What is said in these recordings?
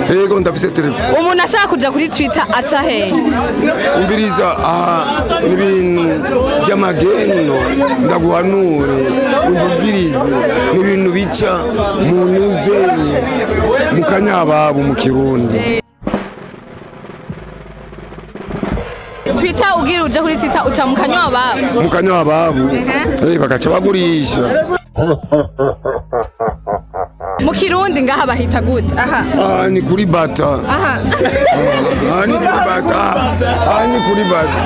yego ndafise telefone umuntu ashaka kuja kuri twitter aca hehe umviriza aha n'ibintu by'amagendo ndaguhanure umvirize n'ibintu bica mu ntuzenye mu kanyababu mu kirundi twitter ugira uje kuri twitter uca mu kanywa babo mu kanyababu eh, bagaca bagurisha mu kirundi ngaha bahita gute aha aha ni kuri bata aha aha ni kuri bata aha ni kuri bata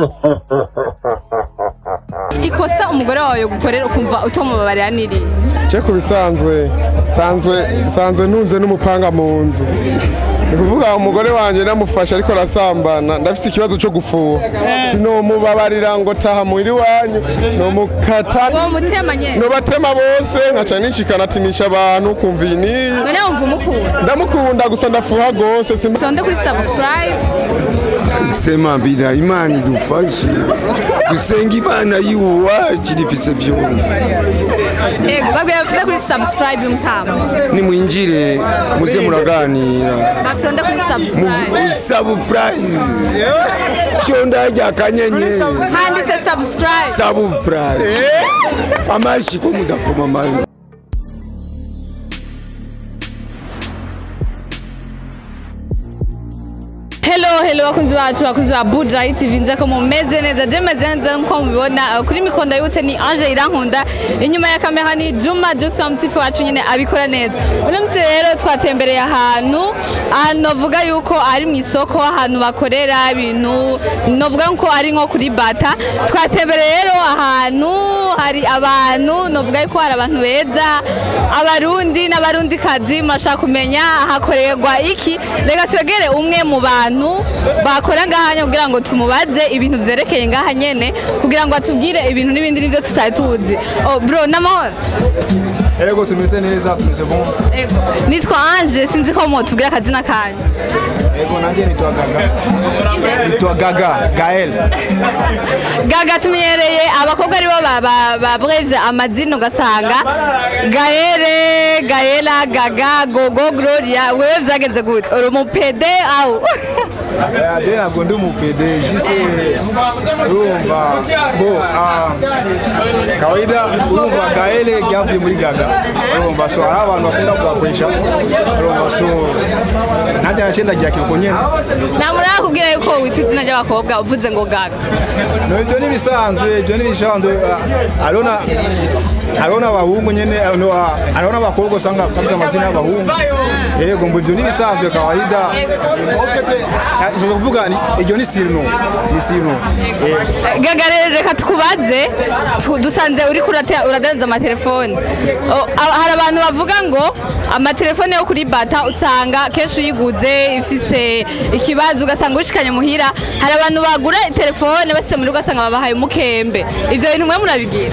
ikosa umugore wawe gukorera ukumva utomubabarira niri cye ku bisanzwe sanzwe sanzwe ntunze n'umupanga mu nzu ni kuvuga umugore wanjye namufashe ariko arasambana ndafite ikibazo cyo gufuha sinomubabarira ngo taha muhira iwanyu nomukata uwo mutema nyene nobatema bose nkaca nishikana ati nisha abantu kumva iyi niyi none wumva umukunda ndamukunda gusa ndafuha gose simba sonde kuri subscribe sema bida imana idufashe dusenga imana yiwacu rifise vyose ego babwiye bafite kuri subscribe y'umutama nimwinjire muze muraganira bafite kuri subscribe sabupurayizi fyonda rya kanyenyeri handitse subscribe sabupurayizi amashi ko mudakoma amajwi Hello, hello bakunzi bacu bakunzi ba Buja TV nze ko mumeze neza je meze neza nko mubibona uh, kuri mikonda yute ni Ange Irankunda inyuma ya kamera ni Juma Jackson mutifu wacu nyine abikora neza uno munsi rero twatembereye ahantu ahantu novuga yuko ari mu isoko ahantu bakorera ibintu novuga ko ari nko kuri bata twatembereye rero ahantu hari abantu novuga yuko hari abantu beza abarundi n'abarundi kazi murashaka kumenya hakorerwa iki reka twegere umwe mu bantu bakora ngaha kugira ngo tumubaze ibintu vyerekeye ngaha nyene kugira ngo atubwire ibintu n'ibindi nivyo tutari tuzi oh, bro n'amahoro Ego tumeze neza tumeze bon. Ego. nitwa Ange sinzi ko mutubwira akazina kanyu Ego nanjye nitwa Gaga. Nitwa Gaga Gael. gaga tumenyereye abakobwa aribo ba- ba- babrevye amazina ugasanga gaere gaela gaga gogo gloria wewe vyagenze gute uri umupede au Eh, Je ntabwo ndi umupede juste urumva bo ah, kawaida urumva Gael ryavuye muri Gaga. Urumva so hari abantu bakunda kugakoresha. Urumva so nanjye nacenda rya kiruko nyene. namuraba kubwira yuko witwa izina ry'abakobwa uvuze ngo gaga No ibyo ni bisanzwe ibyo ni bisanzwe ah, hariho na hariho n'abahungu nyene ah, no, ah, hariho n'abakobwa usanga bafite amazina y'abahungu yego ngo ibyo ni bisanzwe kawaida nshaka kuvuga ni- iryo ni sirno ni sirno yego gaga rero reka tukubaze tu- dusanze uri uradanza amatelefone O, a- hari abantu bavuga ngo amatelefone yo kuri bata usanga kenshi uyiguze ifise ikibazo ugasanga wishikanye muhira hari abantu bagura telefone basize muri ugasanga babahaye umukembe ivyo bintu mwe murabigira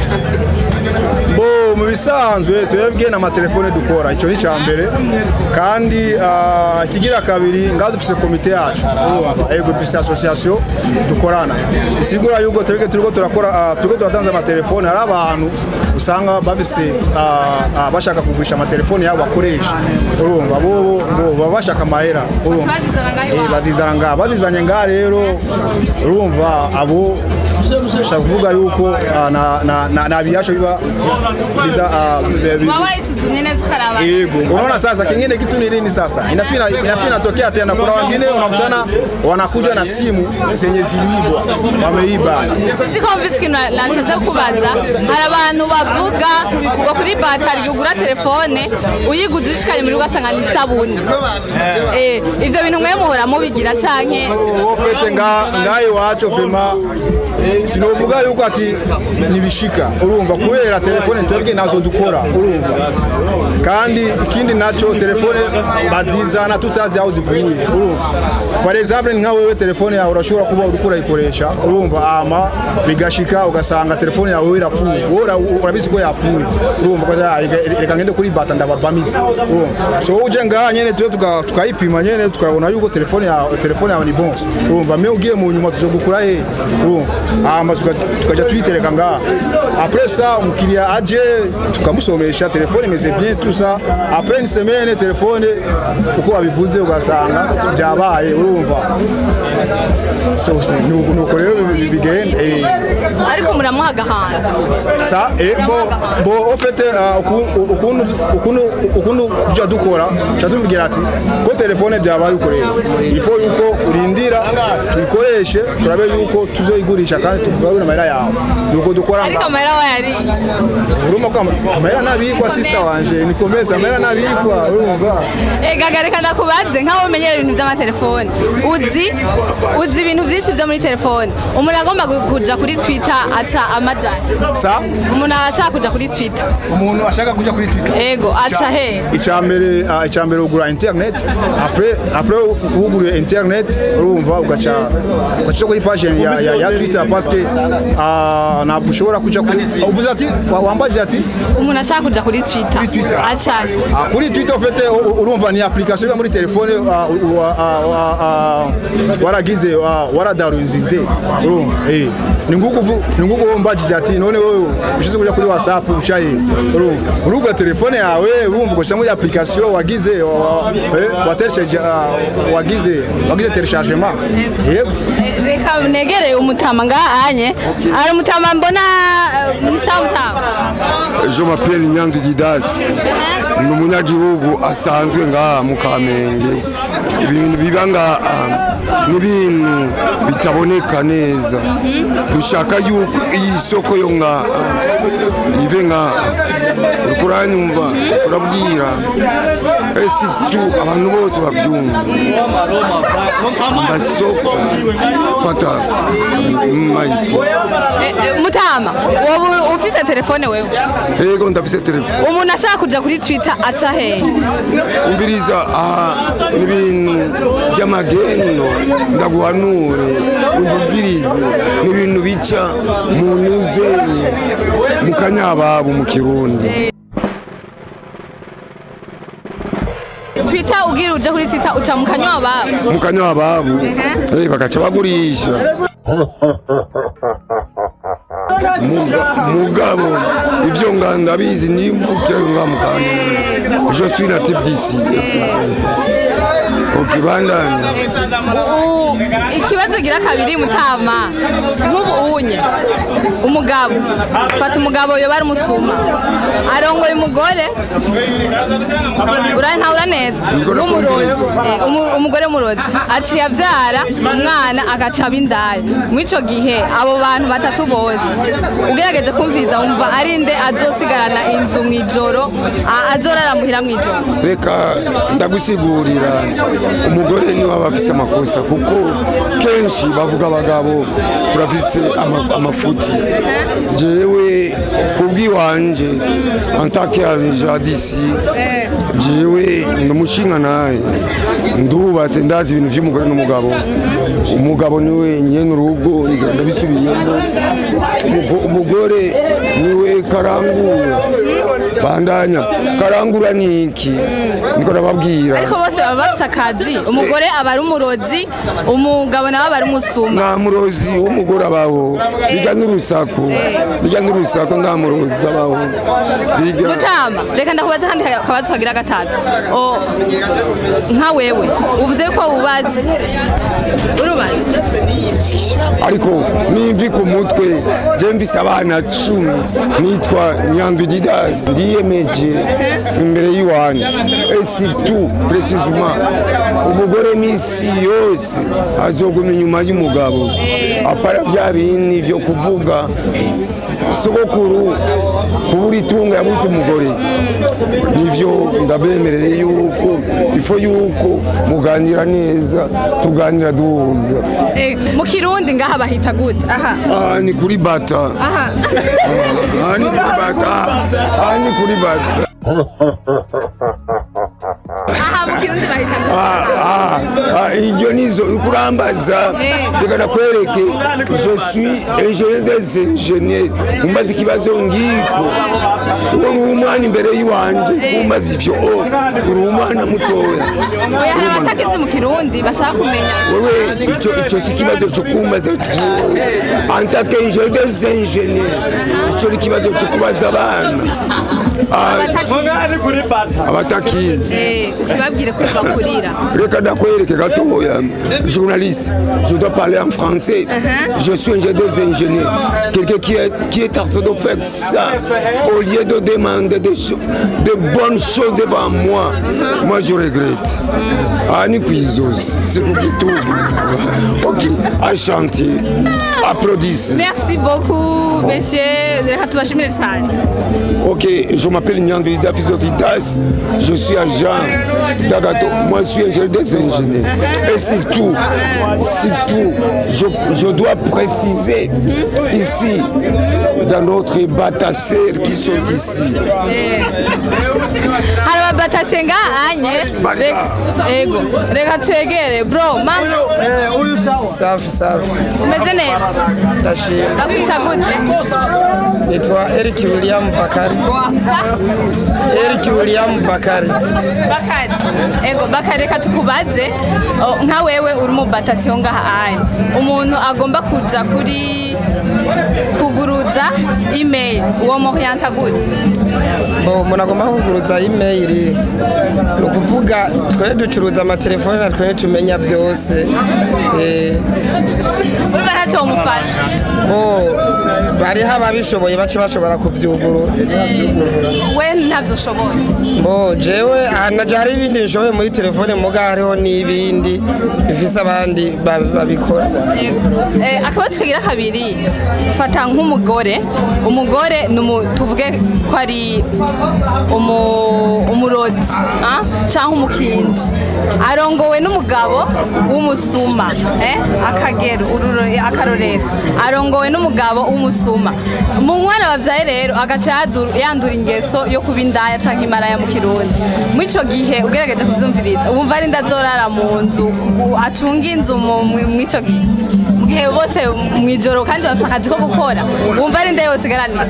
bo mu bisanzwe twebwe n'amatelefone dukora icyo ni icya mbere kandi ah, ikigira kabiri ngaho dufise komite yacu urumva yego dufise association dukorana bisigura yuko twebwe turiko turakora ah, turiko turatanza amatelefone hari abantu usanga bafise ah, ah, bashaka kugurisha amatelefone yabo bakoresha urumva bobo bo baba bashaka amahera urumva Bazizana ngaho Eh, iwabo. bazizana ngaha bazizanye ngaha rero urumva abo ushaka kuvuga yuko ah, na- na- na- na viasho biba biza ah, bi- bi- waba isuzumye neza ukaraba Yego. Unaona sasa kingine kitu ni nini sasa? Inafina inafina inatokea tena kuna wengine unakutana wanakuja na simu zenye ziliibwa. Wameiba. sinzi ko mvise ikintu nashatse kubaza hari abantu bavuga ngo kuri batari ugura telefone uyiguze ushikanye muri ugasanga ni isabuni Eh, ivyo bintu mwe muhora mubigira canke Wowe fete nga ngaye wacho vema sinovuga yuko ati nibishika urumva kubera telefone twebwe nazo dukora urumva kandi ikindi naco telefone bazizana tutazi aho zivuye urumva par exemple nka wewe telefone yawe urashobora kuba uriko urayikoresha urumva ama bigashika ugasanga telefone yawe irapfuye wowe ura- urabizi ko yapfuye urumva ko "Ah, reka- reka ngende kuri bata ndababamiza urumva so uje ngaha nyene tuyo tuka- tukayipima nyene tukabona yuko telefone yawe telefone yawe ni bon urumva me ugiye mu nyuma tuzogukura he urumva hama tuka- tukajya tuyitereka ngaha après ça umukiriya aje tukamusomesha telefone imeze bien tout ça après une semaine telefone uko wabivuze ugasanga byabaye urumva so so, nuko nuko rero bi- bigenda eh. ariko muramuha agahanga sa eh, bo bo en fait uh, uku- ukuntu ukuntu ukuntu tujya dukora tujya tumubwira ati ko telefone byabaye uko rero ifo yuko urindira tuyikoreshe turabe yuko tuzoyigurisha kandi tugarure amahera yawe nuko dukora ariko nga amahera wayari urumva ko ama- amahera ntabikwa sister wanje ni komeza amahera ntabikwa urumva gagarika ndakubaze nk'aho umenyera ibintu by'amatelefone uzi uzi ibintu byinshi byo muri telefone umuntu agomba gu- kuja kuri twitter aca amajyanye sa umuntu ashaka kuja kuri twitter umuntu ashaka kujya kuri twitter ego aca he icyambere ah, icyambere ugura internet après après uguriye internet urumva ugaca ugaca kuri page ya, ya, ya twitter parce que ah, ntabwo ushobora kuja kuri uvuze ati wa- wambaje ati umuntu ashaka kuja kuri twitter Twitter. aca he Ah, kuri twitter ufite urumva ni application iba muri telefone ah, wa- ah, wa- ah, waragize ah, waradaruzinze urumva eh ni nguko uvu- ni nguko wombajije ati none wowe ushize kuja kuri whatsapp ucaye urumva urugura telefone yawe urumva ugashyira muri application wagize wa- wa- eh, wateresheje ah, wagize wagize telechargement yego Eh, reka negereye umutama ngahanye ari umutama mbona eh, ni sawa mutama Je m'appelle Nyandu Didas. Ni umunyagihugu asanzwe ngaha mu Kamenge. Ibintu biba ngaha ni ibintu bitaboneka neza. Dushaka yuko iyi soko yo ngaha ive ngaha. Uriko uranyumva urabwira esi tu abantu bose bavyumva amasoko fata mayike Eh, eh, mutama wowe ufise telefone wewe ego ndafise telefone umuntu ashaka kuja kuri twitter aca he umviriza aha n'ibintu by'amagendo ndaguhanure umvirize n'ibintu bica mu nuzeri mu kanyababu mu kirundi twitter ugira uja kuri twitter uca mu kanywa babo mu kanyababu eh, bagaca bagurisha Muga- mugabo ivyo nga ndabizi nimvukira nga mukanya je suis natif d'ici ukibandanya U- ikibazo gira kabiri mutama nk'ubu unye umugabo fata umugabo yoba ari umusuma arongoye umugore ura ntabura neza Umugore w'umurozi akumviriza. Eh, umu- umugore w'umurozi aciye abyara umwana agaca aba indaya muri ico gihe abo bantu batatu bose ugerageje kumviriza wumva ari nde azosigarana inzu mu ijoro a- azorara muhira mu ijoro reka ndagusigurira umugore niwe aba afise amakosa kuko kenshi bavuga abagabo turafise ama- amafuti jewe kubw'iwanje antake jadisi jewe ni umushinga naye ndubatse ndazi ibintu vy'umugore n'umugabo umugabo niwe nyene urugo ngira ndabisubiyemo Umugo- umugore niwe karangura bandanya karangura ni iki niko nababwira ariko bose baba bafise akazi umugore aba ari umurozi umugabo nawe aba ari umusuma nta murozi w'umugore abaho bijya n'urusaku bijya n'urusaku nta murozi abaho bijya mutama reka ndakubaza kandi akabazo kagira gatatu O, nka wewe uvuze ko wubazi urubazi ariko nimvi ku mutwe je mvise abana cumi nitwa nyandu didasi ndiyemeje imbere y'iwanyu esitu precisement umugore n'isi yose azoguma inyuma y'umugabo apara vya bindi vyo kuvuga s- sogokuru kubura itungo yabuze umugore nivyo ndabemereye yuko ifo yuko muganira neza tuganira duhuza Eh, mu kirundi ngaha bahita gute aha aha ni kuri bata aha aha ni kuri bata aha ni kuri bata aha mu kirundi bahita gute aha aha Ah, iyo nizo ukurambaza Eh. reka nakwereke je suis ingénieur des ingénieurs umbaza ikibazo ngiko uwo uri umwana imbere y'iwanje umbaza ivyo oh, uri umwana mutoya oya hari abatakizi mu kirundi bashaka kumenya wewe ico ico si ikibazo cyo kumbaza en tant qu'ingénieur des ingénieurs ico ni ikibazo cyo kubaza abana Ah, abatakizi abatakizi Eh, ukibabwire ko bakurira reka ndakwereke gatoya journaliste je dois parler en français je suis ingénieur des ingénieurs quelqu'un qui est, qui est en train de faire ça au lieu de demander des cho- de bonnes choses devant moi moi je regrette ah ni kwizozi c'est pour tout ok enchanté applaudissez merci beaucoup monsieur reka tubashimire cyane Ok, je m'appelle Nyandri Dafis Otidas, je suis agent d'Agato, moi je suis ingénieur des ingénieurs. Et surtout, surtout, je, je dois préciser ici, dans notre batasseurs qui sont ici, hari ababatase ngaanye ego reka twegere bro mama safi safi umeze neza ndashima ndakwita gute nitwa Eric William Bakari Eric William Bakari bakari ego bakari reka tukubaze o, nka wewe uri mu batasiyo ngaha anye umuntu agomba kuja kuri kuguruza email uwo muhiyanta gute bo umuntu agomba kuguruza email ni ukuvuga twe ducuruza amatelefone na twe tumenya byose Eh, urumva ntacyo womufasha bo bariho ababishoboye bace bashobora kubyugurura we ntavyo ushobora bo jewe hanaje hari ibindi nshoboye muri telefone muga hariho n'ibindi bifise abandi ba- babikora Eh, akabazo kagira kabiri fata nk'umugore umugore ni umu- tuvuge ko ari umu- umurozi ah? cyangwa umukinzi arongowe n'umugabo w'umusuma eh? akagero ururo- akarorero arongowe n'umugabo w'umusuma mu mwana babyaye rero agaca yadu- yandura ingeso yo kuba indaya cyangwa imaraya mu kirundi muri icyo gihe ugerageje kubyumviriza wumva ari ndazorara mu nzu u- acunga inzu mu- mu- muri icyo gihe mu gihe bose mu ijoro kandi bafite akazi ko gukora wumva ari nde yose igaranira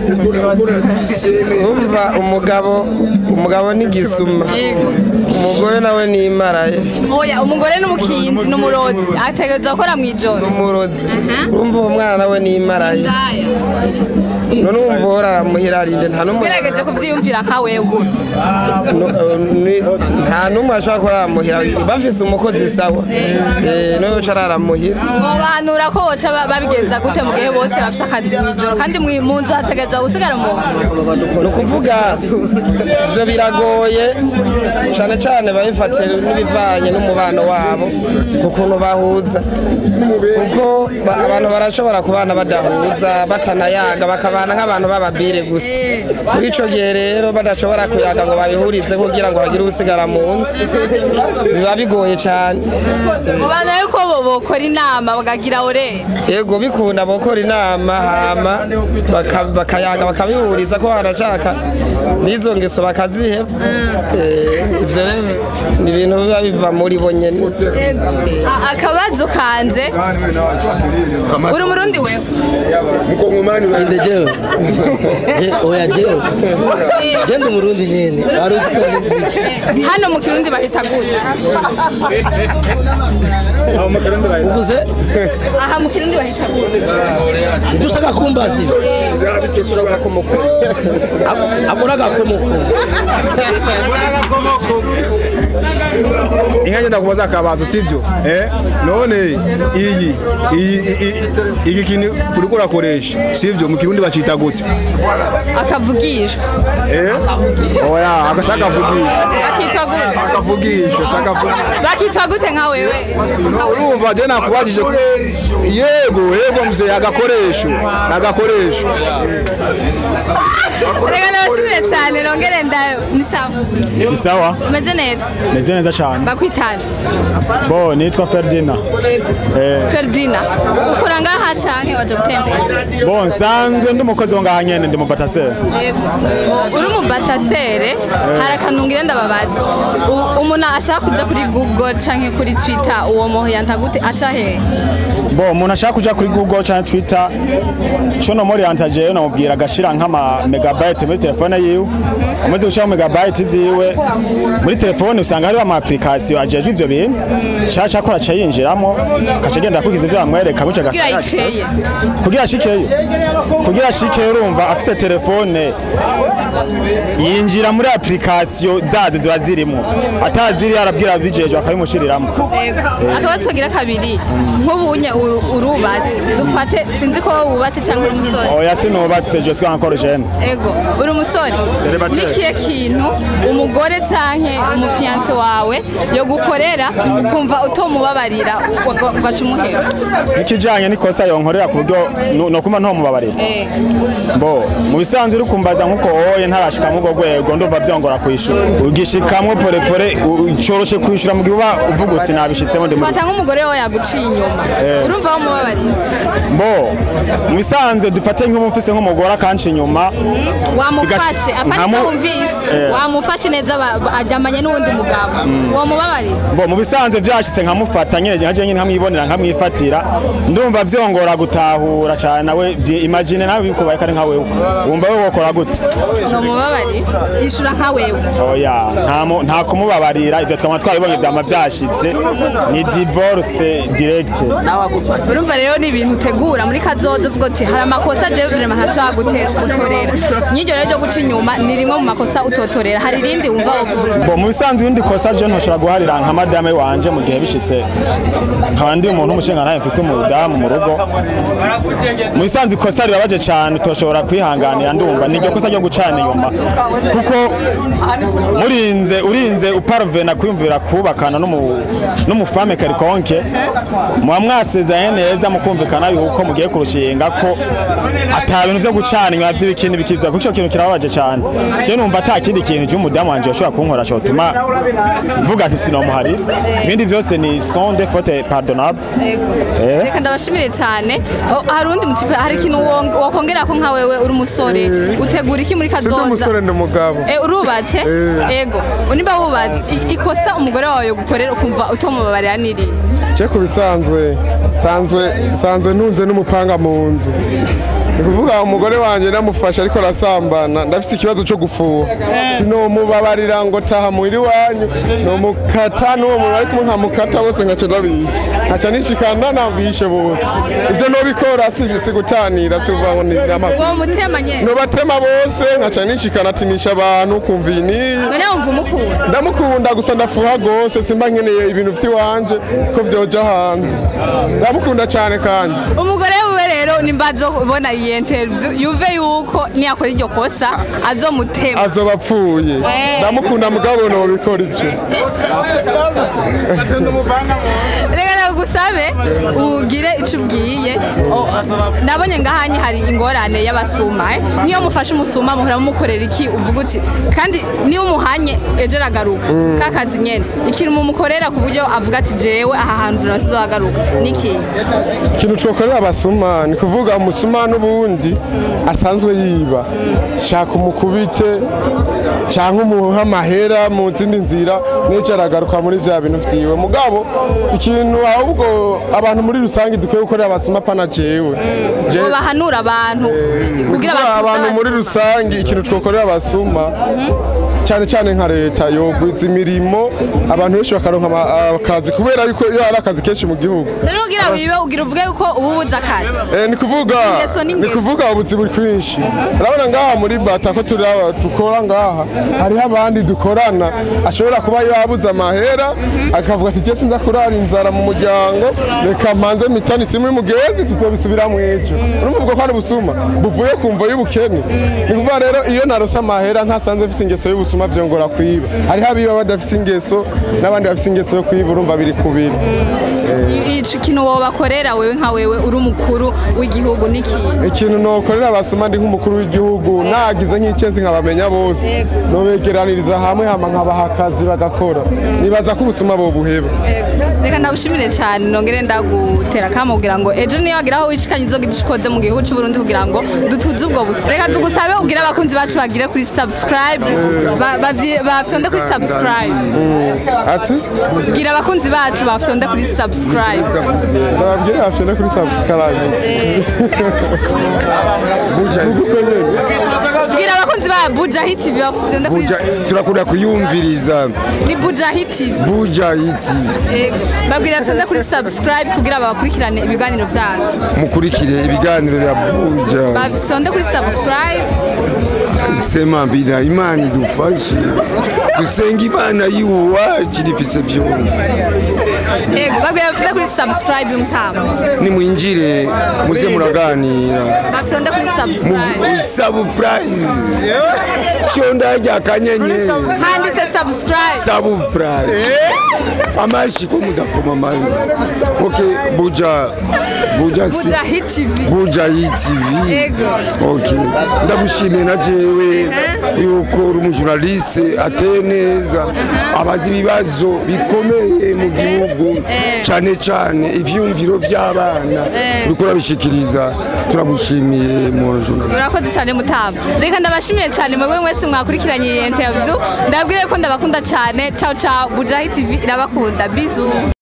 umva umugabo umugabo ni gisuma umugore nawe ni imaraye oya umugore n'umukinzi n'umurozi ategereza gukora mu ijoro umurozi urumva uwo mwana nawe ni imaraye Indaya. none wumva uhora aramuhira arinde nta n'umwe ugerageje kubyiyumvira nka wewe no- ni- nta n'umwe ashobora kuba aramuhira bafise umukozi sawa Eh, niwe uca aramuhira mubanura ko boca ba- babigenza gute mu gihe bose bafite akazi mu ijoro kandi mu- mu nzu hategereza gusigara umuntu ni ukuvuga ibyo biragoye cyane cyane babifatiye n'ibivanye n'umubano wabo ku kuntu bahuza kuko ba- abantu barashobora kubana badahuza batanayaga bakabana nk'abantu b'ababire gusa muri icyo gihe rero badashobora kuyaga ngo babihurize kugira ngo bagire usigara mu nzu biba bigoye cyane mubanura yuko bo bokora inama bakagira ore yego bikunda bakora inama hama baka- bakayaga bakabihuriza ko barashaka n'izo ngeso bakaziheba Eh, ibyo rero ni ibintu biba biva muri bo nyene A- akabazo kanze uri umurundi wewe mkongomani wa- Inde jewe Je- oya jewe je ndi murundi nyene wari uzi ko ndi- hano mu kirundi bahita gute uvuze aha mu kirundi bahita gute ibyo ushaka kumbaza agura agakomoko inka ngenda kubaza akabazo sibyo eh none iyi iyi iyi- iki kintu uriko urakoresha sibyo mu kirundi bacita gute akavugishwa eh oya agashaka avugisha bakitwa gute akavugisha saka avugisha bakitwa gute nka wewe urumva je nakubajije yego yego mzee agakoresho agakoresho reka ndabashimire cyane nongere ndayo ni sawa ni sawa umeze neza meze neza cyane bakwitana bo nitwa Ferdinand Eh, Ferdina ukora ngaha canke waje gutembera bo nsanzwe ndi umukozi wo ngaha nyene ndi mu batasera uri mu batasere hari akantu ngira ndababaza U- umuntu ashaka kuja kuri google canke kuri twitter uwo muntu yanta gute aca hehe bo umuntu ashaka kuja kuri google cyangwa twitter cyo no muri yantaje namubwira agashira nk'ama megabyte muri telefone yiwe umaze gushira megabyte ziwe muri telefone usanga hariho ama application ajejwe ivyo bintu shasha akora aca yinjiramo akaca agenda akurikiza ivyo bamwereka buca kugira agasanga yikeye kugira ashikeyo kugira ashikeyo urumva afise telefone yinjira muri application zazo ziba zirimo ataziri arabwira abijejwe akabimushiriramo akaba tugira kabiri nk'ubunye uru- urubatse dufate sinzi ko wubatse cyangwa uri umusore oya sinubatse je suis encore jeune ego uri umusore Célibataire. nikiye kintu umugore canke umufiyanse wawe yo gukorera ukumva utomubabarira uga- ugaca umuhera ikijanye n'ikosa yonkorera ku buryo no- nokuma ntomubabarira Eh, bo mu bisanzwe uri kumbaza nk'uko oye ntarashika mu rwo rwego ndumva vyongora kwishura ugishikamwo porepore coroshe kwishura mu gihe uba uvuga uti nabishitsemo ndi muri fata nk'umugore wawe yaguciye inyuma urumva wamubabarira bo mu bisanzwe dufate nk'ubu mfise nk'umugore akanca inyuma wamufashe Bigaca- apana nkamu- icyo wumvise Eh. wamufashe neza ba- ba- aryamanye n'uwundi mugabo wamubabarira bo mu bisanzwe vyashitse nkamufata nyene nkaje nyene nkamwibonera nkamwifatira ndumva vyongora gutahura cane nawe vyi- imagine nawe bikubaye kari nka wewe wumva wewe wokora gute numubabarira yishura nka wewe oya nta mu- nta kumubabarira ivyo twama twabibonye vyama vyashitse ni divorce direct urumva rero ni ibintu utegura muri kazoza uvuga uti hari amakosa jewe vrema ntashobora gute- gutorera n'iryo rero ryo guca inyuma ni rimwe mu makosa utotorera hari irindi wumva uvuga bo mu bisanzwe ibindi kosa je ntoshobora guharira nka madame wanje mu gihe bishitse nkaba ndi umuntu w'umushinga ntaye mfise umudamu mu rugo mu bisanzwe ikosa ribabaje cane utoshobora kwihanganira ndumva ni iryo kosa ryo gucana inyuma kuko murinze urinze uparvena kwiyumvira kubakana n'umu- n'umufame karikonke muba mwasezeranye neza mukumvikana yuko mugiye kurushinga ko ata bintu vyo gucana inyuma vy'ibikini bikivya kuko ico kintu kirababaje cane je numva ata kindi kintu cy'umudamu wanje yoshobora kunkora cotuma mvuga ati sinomuharira ibindi vyose ni son de faute pardonnable Eh. reka ndabashimire cyane Oh, hari undi mutipe hari ikintu wong- wokongera ko nka wewe uri umusore utegura iki muri sindi kazoza umusore ndi umugabo Eh, urubatse ego niba wubatse i- ikosa umugore wawe yogukorera ukumva utomubabarira niri cye ku bisanzwe sanzwe sanzwe ntunze n'umupanga mu nzu ni kuvuga umugore wanjye namufashe ariko arasambana ndafite ikibazo cyo gufuha sinomubabarira ngo taha muhira iwanyu nomukata n'uwo muntu ari kumwe nkamukata bose nkaca ndabica nkaca nishikana nabwishe bose ivyo nobikora si si gutanira si kuvuga ngo ni amakuru uwo mutema nyene nobatema bose nkaca nishikana ati nisha abantu kumva iyi niyi none wumva umukunda ndamukunda gusa ndafuha gose simba nkeneye ibintu vy'iwanje ko vyoja hanze ndamukunda cyane kandi umugore wiwe rero nimba azobona iyi interview yumve yuko niyakora iryo kosa azomutema azoba apfuye Eh. ndamukunda mugabo nobikora ivyo reka nagusabe ugire icyo ubwiye O- nabonye ngahanye hari ingorane y'abasuma eh. niyo mufashe umusuma muhora mumukorera iki uvuga uti kandi niyo umuhanye ejo aragaruka ka kazi nyene ikintu mumukorera ku buryo avuga ati jewe aha hantu ntasizohagaruka niki ikintu twakorera abasuma ni kuvuga umusuma n'ubundi asanzwe yiba shaka umukubite cyangwa umuha amahera mu zindi nzira n'icyo aragaruka muri bya bintu vyiwe mugabo ikintu ahubwo abantu muri rusange dukwiye gukorera abasuma pana jewe Je- bahanura abantu kugira kuvuga batuze abantu muri abasuma. rusange ikintu twakorera abasuma cyane cyane nka leta yogwiza imirimo abantu benshi bakaronka ama- akazi kubera yuko iyo hari akazi kenshi mu gihugu rero kugira wibe ugira uvuge yuko uba ubuze akazi Eh, ni kuvuga Ingeso ni n'ingeso. kuvuga ubuzi buri kwinshi urabona ngaha muri bata ko turi aba dukora ngaha hariho abandi dukorana ashobora kuba yabuze amahera akavuga ati jye sinza kurara inzara mu muryango reka mpanze mitani simwe mugenzi tuzobisubira mu ejo urumva ubwo ko ari ubusuma buvuye ku mvo y'ubukene ni kuvuga rero iyo narose amahera ntasanze mfise ingeso y'ubusuma ubusuma vyongora kwiba hariho abiba badafise ingeso n'abandi bafise ingeso yo kwiba urumva biri kubiri I- ico kintu wobakorera wewe nka wewe uri umukuru w'igihugu n'ikintu ikintu nokorera abasoma ndi nk'umukuru w'igihugu nagize nk'icenzi nkabamenya bose nobegeraniriza hamwe hama nkabaha akazi bagakora nibaza ko ubusuma bobuheba reka ndagushimire cyane nongere ndagutera akamo kugira ngo ejo niyo wagira aho wishikanye uzogira ico ukoze mu gihugu c'u Burundi kugira ngo dutuze ubwo busa reka tugusabe ubwire abakunzi bacu bagire kuri subscribe ba- bavyi- bafyonde kuri subscribe ati bwira abakunzi bacu bafyonde kuri subscribe bababwire bafyonde kuri subscribe nuko nyene bwira abakunzi ba Bujahi TV bafyonde kuri Buja- turakunda kuyumviriza ni Bujahi TV buja iti Eh, babwira bafyonde kuri subscribe kugira bakurikirane ibiganiro vyacu mukurikire ibiganiro bya buja bafyonde kuri subscribe sema mbina imana idufashe dusenga imana yiwacu rifise vyose Ego, babwira bafyonde kuri subscribe y'umutama nimwinjire muze muraganira bafyonde kuri subscribe sabupurayizi fyonda rya kanyenyeri handitse subscribe sabupurayizi amashi ko mudakoma amari ok buja buja si Bujahi TV buja yitv Ego. ok ndagushimiye na jewe yuko uri umujurnaliste ateye neza abazi ibibazo bikomeye mu gihugu cyane cyane ivyumviro vy'abana uriko urabishikiriza turagushimiye mu journaliste urakoze cyane mutama reka ndabashimiye cyane mwebwe mwese mwakurikiranye iyi interview ndababwire ko ndabakunda cyane ciao ciao bujahi tv irabakunda bizu